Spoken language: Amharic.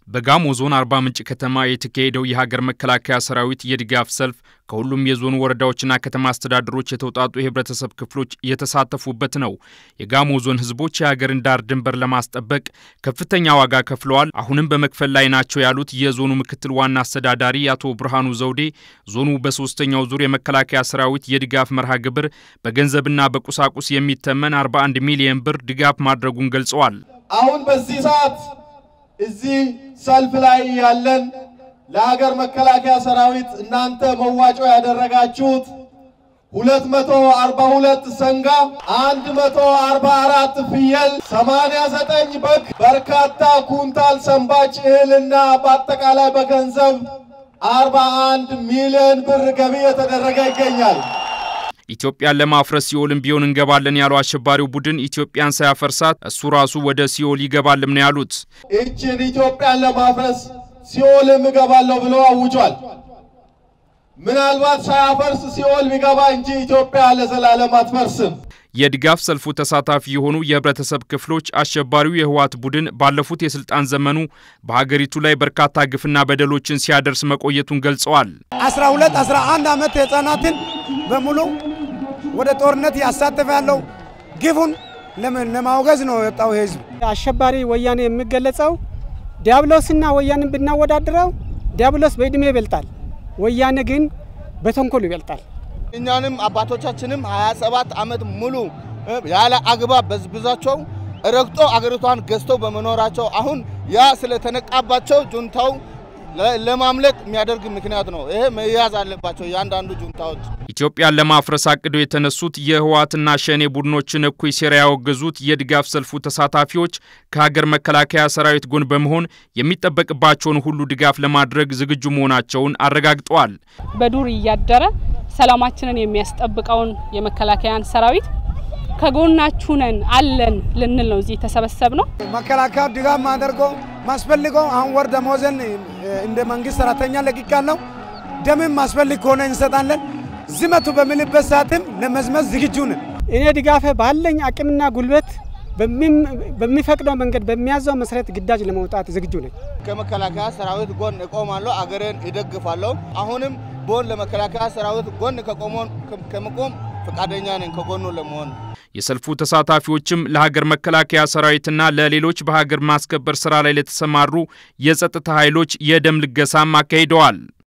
በጋሞ ዞን አርባ ምንጭ ከተማ የተካሄደው የሀገር መከላከያ ሰራዊት የድጋፍ ሰልፍ ከሁሉም የዞኑ ወረዳዎችና ከተማ አስተዳደሮች የተውጣጡ የህብረተሰብ ክፍሎች የተሳተፉበት ነው። የጋሞ ዞን ህዝቦች የሀገርን ዳር ድንበር ለማስጠበቅ ከፍተኛ ዋጋ ከፍለዋል፣ አሁንም በመክፈል ላይ ናቸው ያሉት የዞኑ ምክትል ዋና አስተዳዳሪ አቶ ብርሃኑ ዘውዴ ዞኑ በሶስተኛው ዙር የመከላከያ ሰራዊት የድጋፍ መርሃ ግብር በገንዘብና በቁሳቁስ የሚተመን 41 ሚሊዮን ብር ድጋፍ ማድረጉን ገልጸዋል። አሁን በዚህ ሰዓት እዚህ ሰልፍ ላይ ያለን ለሀገር መከላከያ ሰራዊት እናንተ መዋጮ ያደረጋችሁት 242 ሰንጋ፣ 144 ፍየል፣ 89 በግ፣ በርካታ ኩንታል ሰንባጭ እህልና በአጠቃላይ በገንዘብ 41 ሚሊዮን ብር ገቢ የተደረገ ይገኛል። ኢትዮጵያን ለማፍረስ ሲኦልም ቢሆን እንገባለን ያለው አሸባሪው ቡድን ኢትዮጵያን ሳያፈርሳት እሱ ራሱ ወደ ሲኦል ይገባልም ነው ያሉት። ይችን ኢትዮጵያን ለማፍረስ ሲኦልም እገባለሁ ብሎ አውጇል። ምናልባት ሳያፈርስ ሲኦል ቢገባ እንጂ ኢትዮጵያ ለዘላለም አትፈርስም። የድጋፍ ሰልፉ ተሳታፊ የሆኑ የህብረተሰብ ክፍሎች አሸባሪው የህወሓት ቡድን ባለፉት የስልጣን ዘመኑ በሀገሪቱ ላይ በርካታ ግፍና በደሎችን ሲያደርስ መቆየቱን ገልጸዋል። 12 11 ዓመት ህጻናትን በሙሉ ወደ ጦርነት ያሳተፈ ያለው ግፉን ለማውገዝ ነው የወጣው ህዝብ። አሸባሪ ወያኔ የሚገለጸው ዲያብሎስና ወያኔን ብናወዳድረው ዲያብሎስ በእድሜ ይበልጣል፣ ወያኔ ግን በተንኮሉ ይበልጣል። እኛንም አባቶቻችንም 27 ዓመት ሙሉ ያለ አግባብ በዝብዛቸው ረግጦ አገሪቷን ገዝተው በመኖራቸው አሁን ያ ስለተነቃባቸው ጁንታው ለማምለጥ የሚያደርግ ምክንያት ነው። ይሄ መያዝ አለባቸው እያንዳንዱ ጁንታዎች። ኢትዮጵያን ለማፍረስ አቅደው የተነሱት የህወሓትና ሸኔ ቡድኖችን እኩይ ሴራ ያወገዙት የድጋፍ ሰልፉ ተሳታፊዎች ከሀገር መከላከያ ሰራዊት ጎን በመሆን የሚጠበቅባቸውን ሁሉ ድጋፍ ለማድረግ ዝግጁ መሆናቸውን አረጋግጠዋል። በዱር እያደረ ሰላማችንን የሚያስጠብቀውን የመከላከያን ሰራዊት ከጎናችሁ ነን አለን ልንል ነው እዚህ የተሰበሰብ ነው። መከላከያ ድጋፍ ማደርገው ማስፈልገው አሁን ወር ደሞዝን እንደ መንግስት ሰራተኛ ለቅቄያለሁ። ደምም ማስፈልግ ከሆነ እንሰጣለን። ዝመቱ በምልበት ሰዓትም ለመዝመት ዝግጁ ነን። እኔ ድጋፌ ባለኝ አቅምና ጉልበት በሚፈቅደው መንገድ በሚያዘው መሰረት ግዳጅ ለመውጣት ዝግጁ ነኝ። ከመከላከያ ሰራዊት ጎን እቆማለሁ፣ አገሬን ይደግፋለሁ። አሁንም ቦን ለመከላከያ ሰራዊት ጎን ከመቆም ፈቃደኛ ነኝ ከጎኑ ለመሆን። የሰልፉ ተሳታፊዎችም ለሀገር መከላከያ ሰራዊትና ለሌሎች በሀገር ማስከበር ስራ ላይ ለተሰማሩ የጸጥታ ኃይሎች የደም ልገሳም አካሂደዋል።